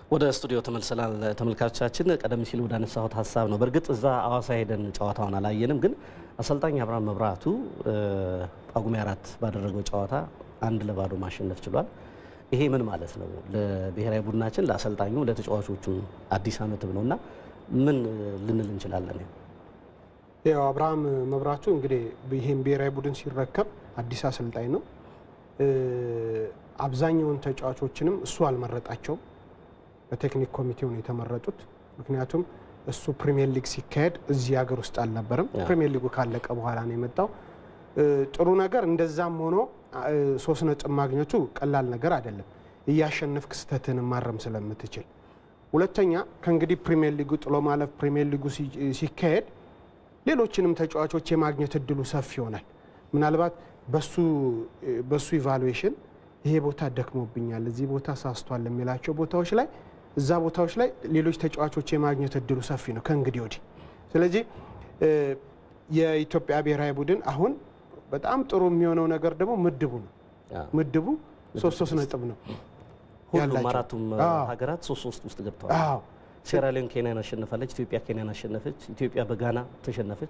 ወደ ስቱዲዮ ተመልሰናል ተመልካቾቻችን። ቀደም ሲል ወደ አነሳሁት ሀሳብ ነው። በእርግጥ እዛ አዋሳ ሄደን ጨዋታውን አላየንም፣ ግን አሰልጣኝ አብርሃም መብራቱ ጳጉሜ አራት ባደረገው ጨዋታ አንድ ለባዶ ማሸነፍ ችሏል። ይሄ ምን ማለት ነው? ለብሔራዊ ቡድናችን፣ ለአሰልጣኙ፣ ለተጫዋቾቹም አዲስ ዓመትም ነው እና ምን ልንል እንችላለን? ያው አብርሃም መብራቱ እንግዲህ ይህን ብሔራዊ ቡድን ሲረከብ አዲስ አሰልጣኝ ነው። አብዛኛውን ተጫዋቾችንም እሱ አልመረጣቸውም። በቴክኒክ ኮሚቴው ነው የተመረጡት። ምክንያቱም እሱ ፕሪሚየር ሊግ ሲካሄድ እዚህ ሀገር ውስጥ አልነበረም። ፕሪሚየር ሊጉ ካለቀ በኋላ ነው የመጣው። ጥሩ ነገር እንደዛም ሆኖ ሶስት ነጥብ ማግኘቱ ቀላል ነገር አይደለም፣ እያሸነፍክ ስህተትን ማረም ስለምትችል። ሁለተኛ ከእንግዲህ ፕሪሚየር ሊጉ ጥሎ ማለፍ ፕሪሚየር ሊጉ ሲካሄድ ሌሎችንም ተጫዋቾች የማግኘት እድሉ ሰፊ ይሆናል። ምናልባት በሱ ኢቫሉዌሽን ይሄ ቦታ ደክሞብኛል፣ እዚህ ቦታ ሳስቷል የሚላቸው ቦታዎች ላይ እዛ ቦታዎች ላይ ሌሎች ተጫዋቾች የማግኘት እድሉ ሰፊ ነው ከእንግዲህ ወዲህ። ስለዚህ የኢትዮጵያ ብሔራዊ ቡድን አሁን በጣም ጥሩ የሚሆነው ነገር ደግሞ ምድቡ ነው። ምድቡ ሶስት ሶስት ነጥብ ነው ሁሉም አራቱም ሀገራት ሶስት ሶስት ውስጥ ገብተዋል። ሴራሊዮን ኬንያን አሸንፋለች። ኢትዮጵያ ኬንያን አሸነፈች። ኢትዮጵያ በጋና ተሸነፈች።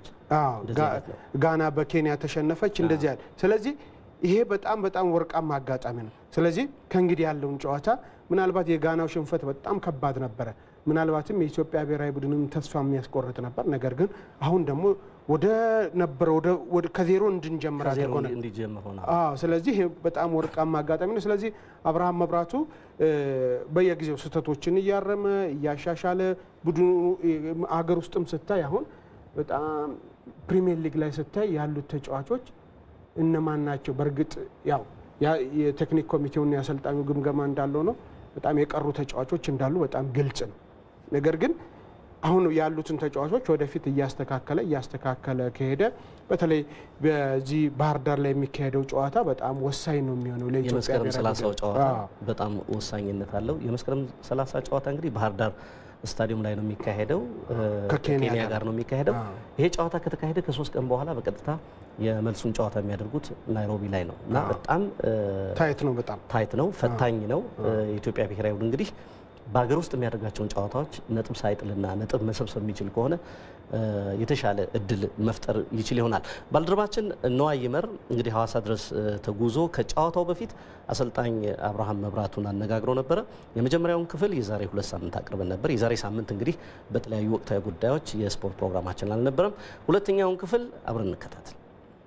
ጋና በኬንያ ተሸነፈች። እንደዚህ ያለ ስለዚህ ይሄ በጣም በጣም ወርቃማ አጋጣሚ ነው። ስለዚህ ከእንግዲህ ያለውን ጨዋታ ምናልባት የጋናው ሽንፈት በጣም ከባድ ነበረ። ምናልባትም የኢትዮጵያ ብሔራዊ ቡድንም ተስፋ የሚያስቆርጥ ነበር። ነገር ግን አሁን ደግሞ ወደ ነበረ ከዜሮ እንድንጀምር አድርጎናል። ስለዚህ ይሄ በጣም ወርቃማ አጋጣሚ ነው። ስለዚህ አብርሃም መብራቱ በየጊዜው ስህተቶችን እያረመ እያሻሻለ ቡድኑ አገር ውስጥም ስታይ አሁን በጣም ፕሪሚየር ሊግ ላይ ስታይ ያሉት ተጫዋቾች እነማን ናቸው? በእርግጥ ያው የቴክኒክ ኮሚቴውና የአሰልጣኙ ግምገማ እንዳለው ነው። በጣም የቀሩ ተጫዋቾች እንዳሉ በጣም ግልጽ ነው። ነገር ግን አሁን ያሉትን ተጫዋቾች ወደፊት እያስተካከለ እያስተካከለ ከሄደ በተለይ በዚህ ባህር ዳር ላይ የሚካሄደው ጨዋታ በጣም ወሳኝ ነው የሚሆነው ለኢትዮጵያ የመስከረም ሰላሳው ጨዋታ በጣም ወሳኝነት አለው። የመስከረም ሰላሳ ጨዋታ እንግዲህ ባህር ዳር ስታዲየም ላይ ነው የሚካሄደው፣ ከኬንያ ጋር ነው የሚካሄደው። ይሄ ጨዋታ ከተካሄደ ከሶስት ቀን በኋላ በቀጥታ የመልሱን ጨዋታ የሚያደርጉት ናይሮቢ ላይ ነው እና በጣም ታይት ነው፣ በጣም ታይት ነው፣ ፈታኝ ነው። የኢትዮጵያ ብሔራዊ ቡድን እንግዲህ በሀገር ውስጥ የሚያደርጋቸውን ጨዋታዎች ነጥብ ሳይጥልና ነጥብ መሰብሰብ የሚችል ከሆነ የተሻለ እድል መፍጠር ይችል ይሆናል። ባልደረባችን ነዋይ ይመር እንግዲህ ሐዋሳ ድረስ ተጉዞ ከጨዋታው በፊት አሰልጣኝ አብርሃም መብራቱን አነጋግሮ ነበረ። የመጀመሪያውን ክፍል የዛሬ ሁለት ሳምንት አቅርበን ነበር። የዛሬ ሳምንት እንግዲህ በተለያዩ ወቅታዊ ጉዳዮች የስፖርት ፕሮግራማችን አልነበረም። ሁለተኛውን ክፍል አብረን እንከታተል።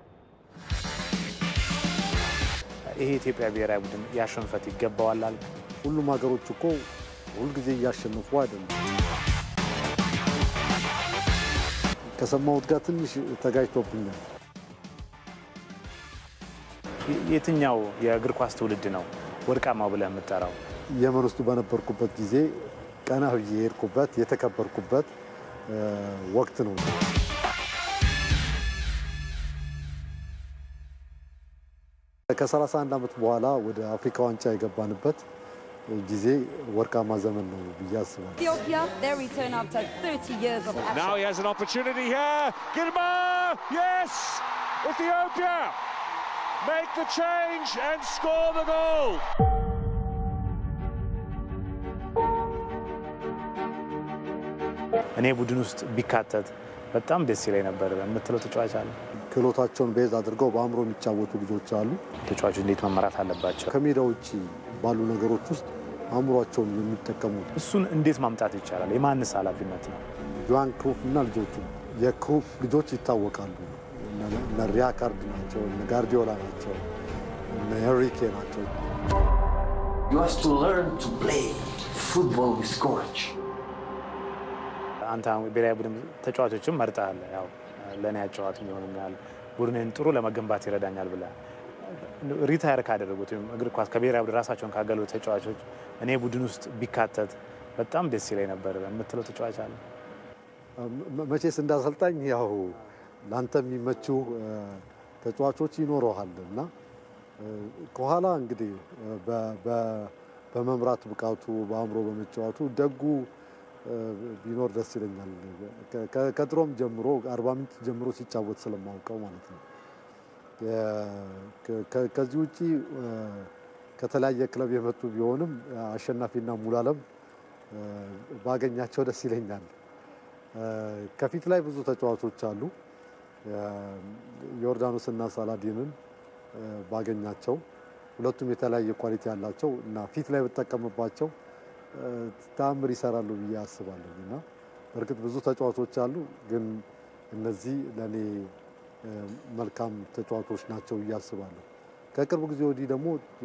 ይሄ የኢትዮጵያ ብሔራዊ ቡድን ያሸንፈት ይገባዋላል። ሁሉም ሀገሮች እኮ ሁልጊዜ እያሸነፉ አይደለም። ከሰማሁት ጋር ትንሽ ተጋጅቶብኛል። የትኛው የእግር ኳስ ትውልድ ነው ወርቃማው ብለህ የምጠራው? የመን ውስጥ በነበርኩበት ጊዜ ቀና ብዬ የሄድኩበት የተከበርኩበት ወቅት ነው። ከ31 ዓመት በኋላ ወደ አፍሪካ ዋንጫ የገባንበት ጊዜ ወርቃማ ዘመን ነው ብዬ አስባለሁ። Ethiopia, their return after 30 years of absence. Now he has an opportunity here. Gilma! Yes! Ethiopia make the change and score the goal. እኔ ቡድን ውስጥ ቢካተት በጣም ደስ ይለኝ ነበር የምትለው ተጫዋች አለ? ክህሎታቸውን ቤዝ አድርገው በአእምሮ የሚጫወቱ ልጆች አሉ። ተጫዋቾች እንዴት መመራት አለባቸው? ከሜዳ ውጭ ባሉ ነገሮች ውስጥ አእምሯቸውን የሚጠቀሙት እሱን እንዴት ማምጣት ይቻላል? የማንስ ኃላፊነት ነው? ጆሃን ክሩፍ እና ልጆቹ የክሩፍ ልጆች ይታወቃሉ። እነ ሪያካርድ ናቸው፣ እነ ጋርዲዮላ ናቸው፣ እነ ሄንሪኬ ናቸው። You have to learn to play football with courage. አንተ አሁን ብሔራዊ ቡድን ተጫዋቾችም መርጠሃል። ያው ለእኔ ያጫዋት ይሆኑኛል፣ ቡድንን ጥሩ ለመገንባት ይረዳኛል ብለህ ሪታየር ካደረጉት ወይም እግር ኳስ ከብሔራዊ ቡድን ራሳቸውን ካገሉ ተጫዋቾች እኔ ቡድን ውስጥ ቢካተት በጣም ደስ ይለኝ ነበር የምትለው ተጫዋች አለ? መቼስ እንዳሰልጣኝ ያው ለአንተ የሚመቹ ተጫዋቾች ይኖረሃል እና ከኋላ እንግዲህ በመምራት ብቃቱ በአእምሮ በመጫወቱ ደጉ ቢኖር ደስ ይለኛል። ከድሮም ጀምሮ አርባ ምንጭ ጀምሮ ሲጫወት ስለማውቀው ማለት ነው። ከዚህ ውጪ ከተለያየ ክለብ የመጡ ቢሆንም አሸናፊና ሙሉዓለም ባገኛቸው ደስ ይለኛል። ከፊት ላይ ብዙ ተጫዋቾች አሉ። ዮርዳኖስና ሳላዲንን ባገኛቸው ሁለቱም የተለያየ ኳሊቲ ያላቸው እና ፊት ላይ ብጠቀምባቸው ተአምር ይሰራሉ ብዬ አስባለሁ እና በእርግጥ ብዙ ተጫዋቾች አሉ፣ ግን እነዚህ ለእኔ መልካም ተጫዋቾች ናቸው ብዬ አስባለሁ። ከቅርብ ጊዜ ወዲህ ደግሞ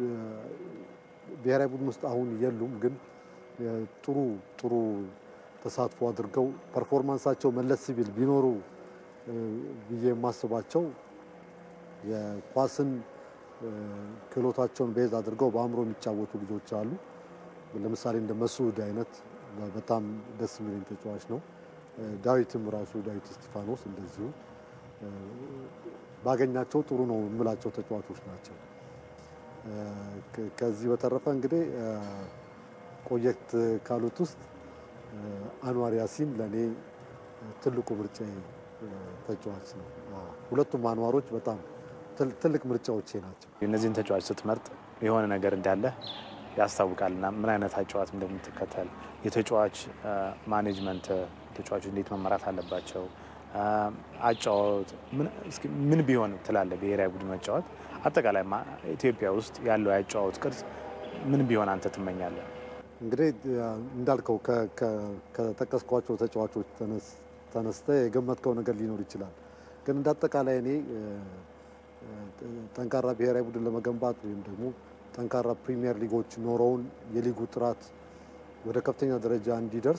ብሔራዊ ቡድን ውስጥ አሁን የሉም፣ ግን ጥሩ ጥሩ ተሳትፎ አድርገው ፐርፎርማንሳቸው መለስ ሲል ቢኖሩ ብዬ የማስባቸው የኳስን ክህሎታቸውን ቤዝ አድርገው በአእምሮ የሚጫወቱ ልጆች አሉ። ለምሳሌ እንደ መስዑድ አይነት በጣም ደስ የሚለኝ ተጫዋች ነው። ዳዊትም ራሱ ዳዊት እስጢፋኖስ እንደዚሁ ባገኛቸው ጥሩ ነው የምላቸው ተጫዋቾች ናቸው። ከዚህ በተረፈ እንግዲህ ቆየት ካሉት ውስጥ አንዋር ያሲን ለእኔ ትልቁ ምርጫ ተጫዋች ነው። ሁለቱም አንዋሮች በጣም ትልቅ ምርጫዎቼ ናቸው። እነዚህን ተጫዋች ስትመርጥ የሆነ ነገር እንዳለ ያስታውቃልና ምን አይነት አጫዋት እንደምትከተል የተጫዋች ማኔጅመንት ተጫዋቾች እንዴት መመራት አለባቸው፣ አጫዋት ምን ቢሆን ትላለ? ብሔራዊ ቡድን መጫወት አጠቃላይ ኢትዮጵያ ውስጥ ያለው የአጫዋት ቅርጽ ምን ቢሆን አንተ ትመኛለህ? እንግዲህ እንዳልከው ከጠቀስኳቸው ተጫዋቾች ተነስተ የገመትከው ነገር ሊኖር ይችላል። ግን እንደ አጠቃላይ እኔ ጠንካራ ብሔራዊ ቡድን ለመገንባት ወይም ደግሞ ጠንካራ ፕሪሚየር ሊጎች ኖረውን የሊጉ ጥራት ወደ ከፍተኛ ደረጃ እንዲደርስ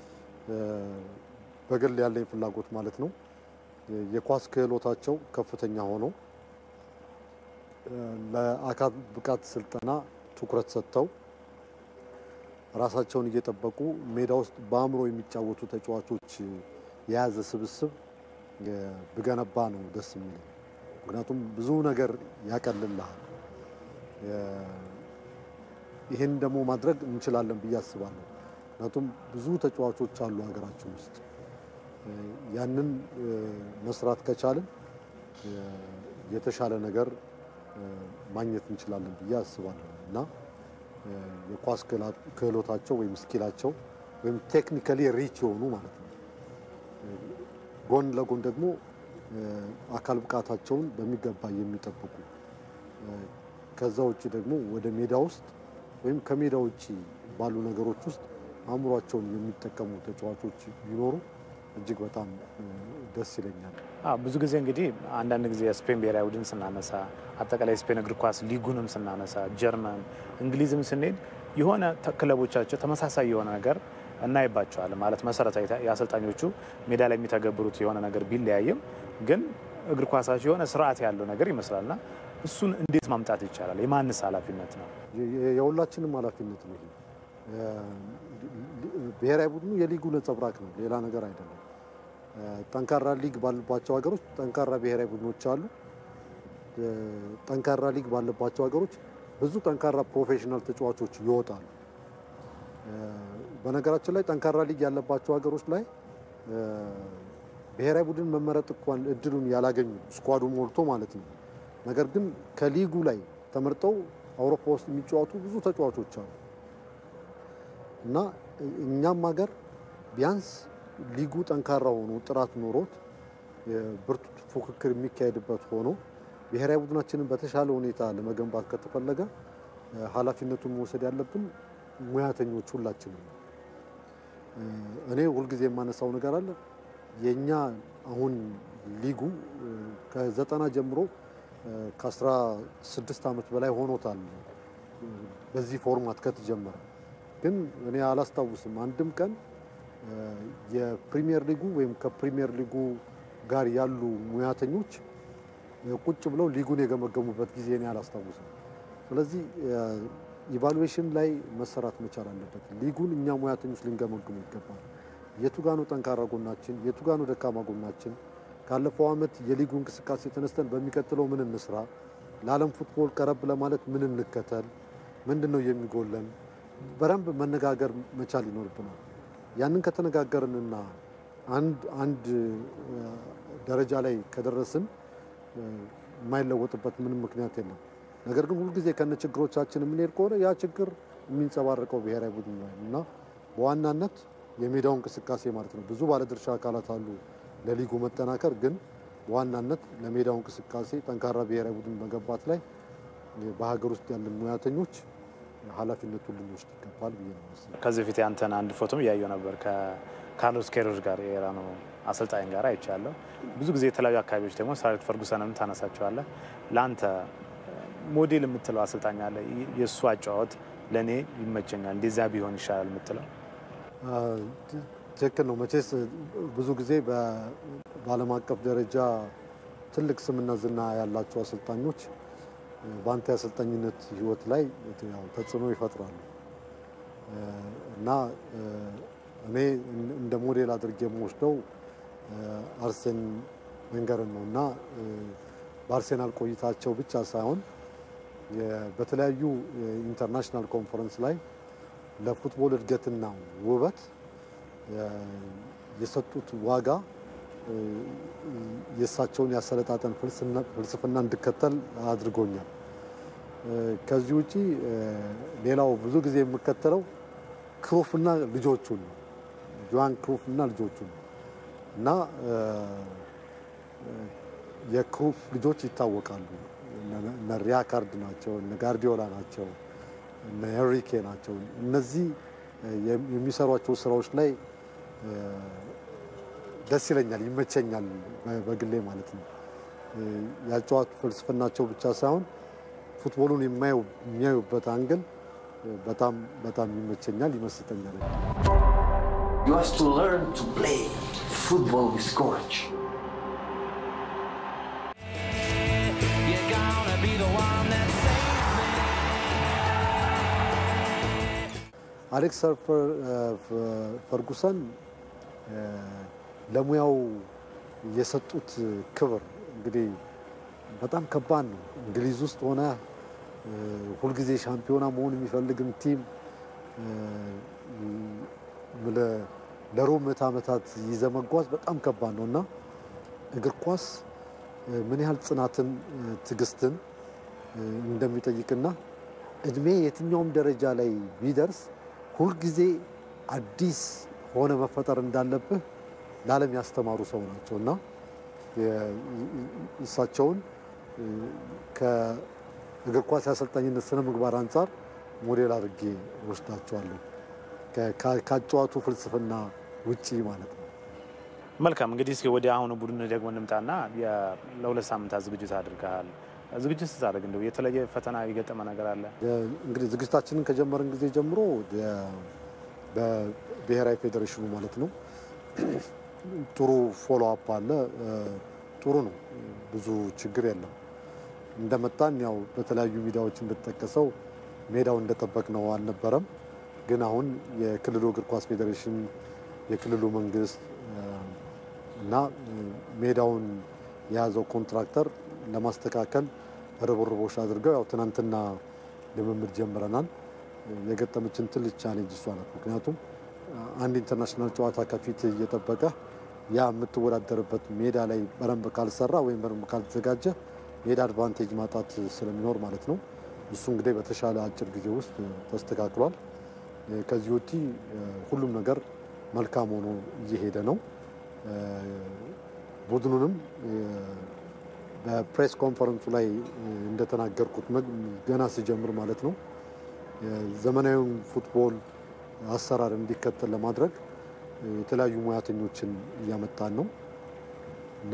በግል ያለኝ ፍላጎት ማለት ነው የኳስ ክህሎታቸው ከፍተኛ ሆኖ ለአካል ብቃት ስልጠና ትኩረት ሰጥተው ራሳቸውን እየጠበቁ ሜዳ ውስጥ በአእምሮ የሚጫወቱ ተጫዋቾች የያዘ ስብስብ ብገነባ ነው ደስ የሚል። ምክንያቱም ብዙ ነገር ያቀልልሃል። ይህን ደግሞ ማድረግ እንችላለን ብዬ አስባለሁ። ምክንያቱም ብዙ ተጫዋቾች አሉ ሀገራችን ውስጥ ያንን መስራት ከቻልን የተሻለ ነገር ማግኘት እንችላለን ብዬ አስባለሁ እና የኳስ ክህሎታቸው ወይም ስኪላቸው ወይም ቴክኒካሊ ሪች የሆኑ ማለት ነው። ጎን ለጎን ደግሞ አካል ብቃታቸውን በሚገባ የሚጠብቁ ከዛ ውጭ ደግሞ ወደ ሜዳ ውስጥ ወይም ከሜዳ ውጭ ባሉ ነገሮች ውስጥ አእምሯቸውን የሚጠቀሙ ተጫዋቾች ቢኖሩ እጅግ በጣም ደስ ይለኛል። ብዙ ጊዜ እንግዲህ አንዳንድ ጊዜ የስፔን ብሔራዊ ቡድን ስናነሳ አጠቃላይ የስፔን እግር ኳስ ሊጉንም ስናነሳ ጀርመን፣ እንግሊዝም ስንሄድ የሆነ ክለቦቻቸው ተመሳሳይ የሆነ ነገር እናይባቸዋለን። ማለት መሰረታዊ የአሰልጣኞቹ ሜዳ ላይ የሚተገብሩት የሆነ ነገር ቢለያይም ግን እግር ኳሳቸው የሆነ ስርዓት ያለው ነገር ይመስላልና እሱን እንዴት ማምጣት ይቻላል? የማንስ ኃላፊነት ነው? የሁላችንም ኃላፊነት ነው። ብሔራዊ ቡድኑ የሊጉ ነጸብራቅ ነው፣ ሌላ ነገር አይደለም። ጠንካራ ሊግ ባለባቸው ሀገሮች ጠንካራ ብሔራዊ ቡድኖች አሉ። ጠንካራ ሊግ ባለባቸው ሀገሮች ብዙ ጠንካራ ፕሮፌሽናል ተጫዋቾች ይወጣሉ። በነገራችን ላይ ጠንካራ ሊግ ያለባቸው ሀገሮች ላይ ብሔራዊ ቡድን መመረጥ እንኳን እድሉን ያላገኙ ስኳዱ ሞልቶ ማለት ነው። ነገር ግን ከሊጉ ላይ ተመርጠው አውሮፓ ውስጥ የሚጫወቱ ብዙ ተጫዋቾች አሉ እና እኛም ሀገር ቢያንስ ሊጉ ጠንካራ ሆኖ ጥራት ኖሮት ብርቱ ፉክክር የሚካሄድበት ሆኖ ብሔራዊ ቡድናችንን በተሻለ ሁኔታ ለመገንባት ከተፈለገ ኃላፊነቱን መውሰድ ያለብን ሙያተኞች ሁላችንም ነው። እኔ ሁልጊዜ የማነሳው ነገር አለ። የእኛ አሁን ሊጉ ከዘጠና ጀምሮ ከአስራ ስድስት ዓመት በላይ ሆኖታል በዚህ ፎርማት ከተጀመረ። ግን እኔ አላስታውስም አንድም ቀን የፕሪሚየር ሊጉ ወይም ከፕሪሚየር ሊጉ ጋር ያሉ ሙያተኞች ቁጭ ብለው ሊጉን የገመገሙበት ጊዜ እኔ አላስታውስም። ስለዚህ ኢቫሉዌሽን ላይ መሰራት መቻል አለበት። ሊጉን እኛ ሙያተኞች ልንገመግሙ ይገባል። የቱ ጋ ነው ጠንካራ ጎናችን፣ የቱ ጋ ነው ደካማ ጎናችን፣ ካለፈው ዓመት የሊጉ እንቅስቃሴ ተነስተን በሚቀጥለው ምን እንስራ፣ ለዓለም ፉትቦል ቀረብ ለማለት ምን እንከተል፣ ምንድን ነው የሚጎለን፣ በደንብ መነጋገር መቻል ይኖርብናል። ያንን ከተነጋገርንና አንድ አንድ ደረጃ ላይ ከደረስን የማይለወጥበት ምንም ምክንያት የለም። ነገር ግን ሁልጊዜ ከነ ችግሮቻችን የምንሄድ ከሆነ ያ ችግር የሚንጸባረቀው ብሔራዊ ቡድን ነው እና በዋናነት የሜዳው እንቅስቃሴ ማለት ነው። ብዙ ባለድርሻ አካላት አሉ ለሊጉ መጠናከር፣ ግን በዋናነት ለሜዳው እንቅስቃሴ ጠንካራ ብሔራዊ ቡድን መገንባት ላይ በሀገር ውስጥ ያለን ሙያተኞች ኃላፊነቱን ልንወስድ ይገባል ብዬ ነው የማስበው። ከዚህ በፊት ያንተን አንድ ፎቶም እያየው ነበር ከካርሎስ ኬሮች ጋር የኢራኑ አሰልጣኝ ጋር አይቻለሁ። ብዙ ጊዜ የተለያዩ አካባቢዎች ደግሞ ሰር አሌክስ ፈርጉሰንም ታነሳቸዋለህ። ለአንተ ሞዴል የምትለው አሰልጣኝ አለ? የእሱ አጨዋወት ለእኔ ይመቸኛል፣ እንደዚያ ቢሆን ይሻላል የምትለው? ትክክል ነው። መቼስ ብዙ ጊዜ በዓለም አቀፍ ደረጃ ትልቅ ስምና ዝና ያላቸው አሰልጣኞች በአንተ የአሰልጣኝነት ሕይወት ላይ ያው ተጽዕኖ ይፈጥራሉ እና እኔ እንደ ሞዴል አድርጌ የምወስደው አርሴን ቬንገርን ነው እና በአርሴናል ቆይታቸው ብቻ ሳይሆን በተለያዩ የኢንተርናሽናል ኮንፈረንስ ላይ ለፉትቦል እድገትና ውበት የሰጡት ዋጋ የእሳቸውን ያሰለጣጠን ፍልስፍና እንድከተል አድርጎኛል። ከዚህ ውጪ ሌላው ብዙ ጊዜ የምከተለው ክሩፍና ልጆቹን ነው። ጆሃን ክሩፍና ልጆቹን ነው እና የክሩፍ ልጆች ይታወቃሉ። እነ ሪያካርድ ናቸው፣ እነ ጋርዲዮላ ናቸው፣ እነ ሄንሪኬ ናቸው። እነዚህ የሚሰሯቸው ስራዎች ላይ ደስ ይለኛል፣ ይመቸኛል በግሌ ማለት ነው። ያጨዋት ፍልስፍናቸው ብቻ ሳይሆን ፉትቦሉን የሚያዩበት አንግል በጣም በጣም ይመቸኛል፣ ይመስጠኛል። You have to learn to play football with courage. አሌክስ ፈርጉሰን ለሙያው የሰጡት ክብር እንግዲህ በጣም ከባድ ነው። እንግሊዝ ውስጥ ሆነ ሁልጊዜ ሻምፒዮና መሆን የሚፈልግን ቲም ለሩብ ምዕተ ዓመታት ይዘ መጓዝ በጣም ከባድ ነው እና እግር ኳስ ምን ያህል ጽናትን፣ ትዕግስትን እንደሚጠይቅና እድሜ የትኛውም ደረጃ ላይ ቢደርስ ሁልጊዜ አዲስ ሆነ መፈጠር እንዳለብህ ለዓለም ያስተማሩ ሰው ናቸው እና እሳቸውን ከእግር ኳስ የአሰልጣኝነት ስነ ምግባር አንጻር ሞዴል አድርጌ ወስዳቸዋለሁ። ከአጨዋቱ ፍልስፍና ውጪ ማለት ነው። መልካም እንግዲህ እስኪ ወደ አሁኑ ቡድን ደግሞ እንምጣና ለሁለት ሳምንታት ዝግጅት አድርገሃል። ዝግጅት ስታደርግ እንደው የተለየ ፈተና የገጠመ ነገር አለ? እንግዲህ ዝግጅታችንን ከጀመርን ጊዜ ጀምሮ በብሔራዊ ፌዴሬሽኑ ማለት ነው ጥሩ ፎሎ አፕ አለ። ጥሩ ነው፣ ብዙ ችግር የለም። እንደመጣን ያው በተለያዩ ሚዲያዎች እንደተጠቀሰው ሜዳው እንደጠበቅ ነው አልነበረም። ግን አሁን የክልሉ እግር ኳስ ፌዴሬሽን የክልሉ መንግስት እና ሜዳውን የያዘው ኮንትራክተር ለማስተካከል ርብርቦች አድርገው ያው ትናንትና ልምምድ ጀምረናል። የገጠመችን ትልቅ ቻሌንጅ እሷ ናት። ምክንያቱም አንድ ኢንተርናሽናል ጨዋታ ከፊት እየጠበቀ ያ የምትወዳደርበት ሜዳ ላይ በደንብ ካልሰራ ወይም በደንብ ካልተዘጋጀ ሜዳ አድቫንቴጅ ማጣት ስለሚኖር ማለት ነው። እሱ እንግዲህ በተሻለ አጭር ጊዜ ውስጥ ተስተካክሏል። ከዚህ ወዲህ ሁሉም ነገር መልካም ሆኖ እየሄደ ነው። ቡድኑንም በፕሬስ ኮንፈረንሱ ላይ እንደተናገርኩት ገና ሲጀምር ማለት ነው ዘመናዊውን ፉትቦል አሰራር እንዲከተል ለማድረግ የተለያዩ ሙያተኞችን እያመጣን ነው እና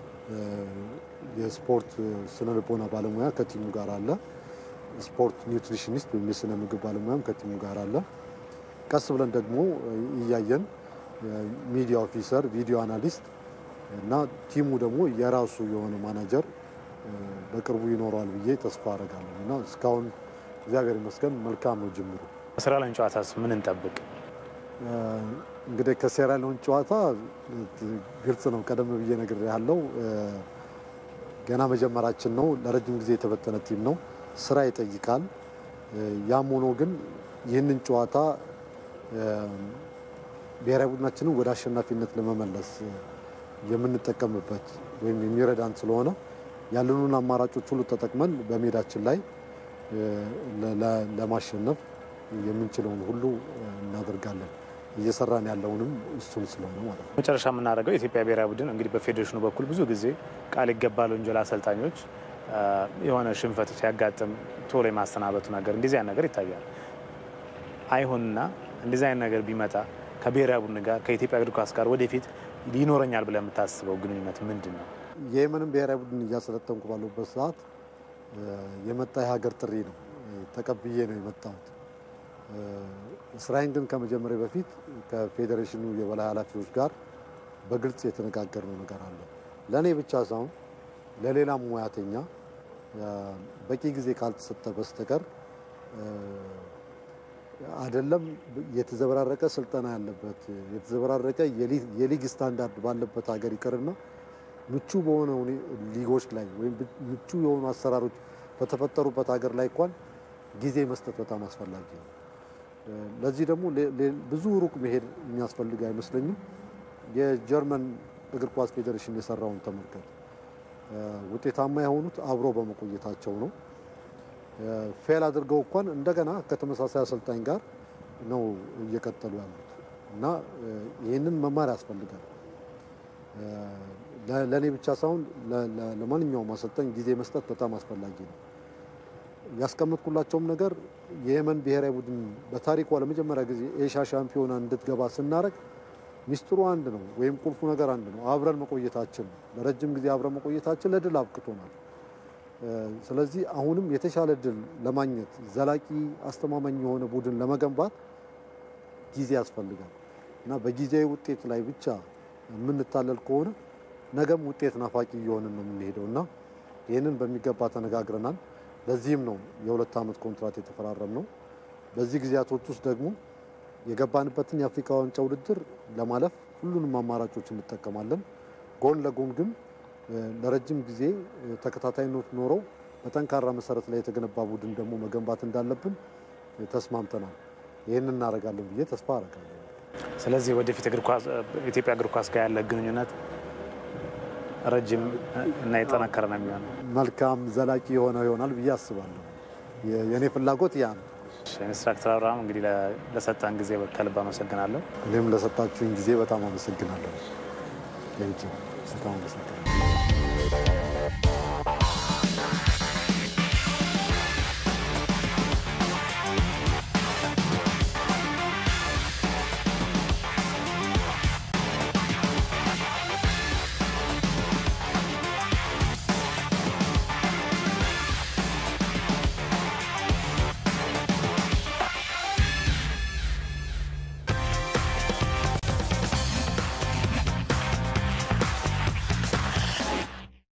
የስፖርት ስነ ልቦና ባለሙያ ከቲሙ ጋር አለ። ስፖርት ኒውትሪሽኒስት ወይም የስነ ምግብ ባለሙያም ከቲሙ ጋር አለ። ቀስ ብለን ደግሞ እያየን ሚዲያ ኦፊሰር፣ ቪዲዮ አናሊስት እና ቲሙ ደግሞ የራሱ የሆነ ማናጀር በቅርቡ ይኖረዋል ብዬ ተስፋ አደርጋለሁ እና እስካሁን እግዚአብሔር ይመስገን መልካም ነው ጅምሩ። ከሴራሊዮን ጨዋታስ ምን እንጠብቅ? እንግዲህ ከሴራሊዮን ጨዋታ ግልጽ ነው፣ ቀደም ብዬ ነገር ያለው ገና መጀመራችን ነው። ለረጅም ጊዜ የተበተነ ቲም ነው፣ ስራ ይጠይቃል። ያም ሆኖ ግን ይህንን ጨዋታ ብሔራዊ ቡድናችንን ወደ አሸናፊነት ለመመለስ የምንጠቀምበት ወይም የሚረዳን ስለሆነ ያለኑን አማራጮች ሁሉ ተጠቅመን በሜዳችን ላይ ለማሸነፍ የምንችለውን ሁሉ እናደርጋለን። እየሰራን ያለውንም እሱን ስለሆነ ማለት ነው። መጨረሻ የምናደርገው የኢትዮጵያ ብሔራዊ ቡድን እንግዲህ በፌዴሬሽኑ በኩል ብዙ ጊዜ ቃል ይገባል ወንጀል አሰልጣኞች አ፣ የሆነ ሽንፈት ሲያጋጥም ቶሎ የማሰናበቱ ነገር እንደዚህ አይነት ነገር ይታያል። አይሁንና እንደዚህ አይነት ነገር ቢመጣ ከብሔራዊ ቡድን ጋር ከኢትዮጵያ እግር ኳስ ጋር ወደፊት ይኖረኛል ብለህ የምታስበው ግንኙነት ምንድን ነው? የየመንን ብሔራዊ ቡድን እያሰለጠንኩ ባለሁበት ሰዓት እ፣ የመጣ የሀገር ጥሪ ነው እ፣ ተቀብዬ ነው የመጣሁት። እ፣ ስራዬን ግን ከመጀመሪያ በፊት ከፌዴሬሽኑ የበላይ ኃላፊዎች ጋር በግልጽ የተነጋገርነው ነገር አለ። ለእኔ ብቻ ሳይሆን ለሌላም ሙያተኛ እ፣ በቂ ጊዜ ካልተሰጠ በስተቀር እ፣ አይደለም የተዘበራረቀ ስልጠና ያለበት የተዘበራረቀ የሊ- የሊግ ስታንዳርድ ባለበት ሀገር ይቅርና ምቹ በሆነ ሁኔ- ሊጎች ላይ ወይም ብ- ምቹ የሆኑ አሰራሮች በተፈጠሩበት ሀገር ላይ እንኳን ጊዜ መስጠት በጣም አስፈላጊ ነው። እ፣ ለዚህ ደግሞ ሌ- ሌ- ብዙ ሩቅ መሄድ የሚያስፈልግ አይመስለኝም። የጀርመን እግር ኳስ ፌዴሬሽን የሰራውን ተመልከት። እ፣ ውጤታማ የሆኑት አብሮ በመቆየታቸው ነው። ፌል አድርገው እንኳን እንደገና ከተመሳሳይ አሰልጣኝ ጋር ነው እየቀጠሉ ያሉት እና እ፣ ይህንን መማር ያስፈልጋል። እ፣ ለ- ለእኔ ብቻ ሳይሆን ለ- ለ- ለማንኛውም አሰልጣኝ ጊዜ መስጠት በጣም አስፈላጊ ነው። ያስቀመጥኩላቸውም ነገር የየመን ብሔራዊ ቡድን በታሪኳ ለመጀመሪያ ጊዜ ኤሻ ሻምፒዮና እንድትገባ ስናደርግ ሚስጥሩ አንድ ነው፣ ወይም ቁልፉ ነገር አንድ ነው። አብረን መቆየታችን ነው። ለረጅም ጊዜ አብረን መቆየታችን ለድል አብቅቶናል። እ፣ ስለዚህ አሁንም የተሻለ ድል ለማግኘት ዘላቂ አስተማማኝ የሆነ ቡድን ለመገንባት ጊዜ ያስፈልጋል እና በጊዜያዊ ውጤት ላይ ብቻ የምንታለል ከሆነ ነገም ውጤት ናፋቂ እየሆንን ነው የምንሄደው እና ይህንን በሚገባ ተነጋግረናል። ለዚህም ነው የሁለት ዓመት ኮንትራት የተፈራረም ነው። በዚህ ጊዜያቶች ውስጥ ደግሞ የገባንበትን የአፍሪካ ዋንጫ ውድድር ለማለፍ ሁሉንም አማራጮች እንጠቀማለን። ጎን ለጎን ግን እ፣ ለረጅም ጊዜ እ፣ ተከታታይነት ኖረው በጠንካራ መሰረት ላይ የተገነባ ቡድን ደግሞ መገንባት እንዳለብን እ፣ ተስማምተናል። ይህን እናደርጋለን ብዬ ተስፋ አደርጋለሁ። ስለዚህ ወደፊት እግር ኳስ ኢትዮጵያ እግር ኳስ ጋር ያለ ግንኙነት ረጅም እና የጠነከረ ነው የሚሆነው። መልካም ዘላቂ የሆነ ይሆናል ብዬ አስባለሁ። የ- የእኔ ፍላጎት ያ ነው። ኢንስትራክተር አብርሃም እንግዲህ ለ- ለሰጠን ጊዜ ከልብ አመሰግናለሁ። እኔም ለሰጣችሁኝ ጊዜ በጣም አመሰግናለሁ። ቴንኪው። በጣም አመሰግናለሁ።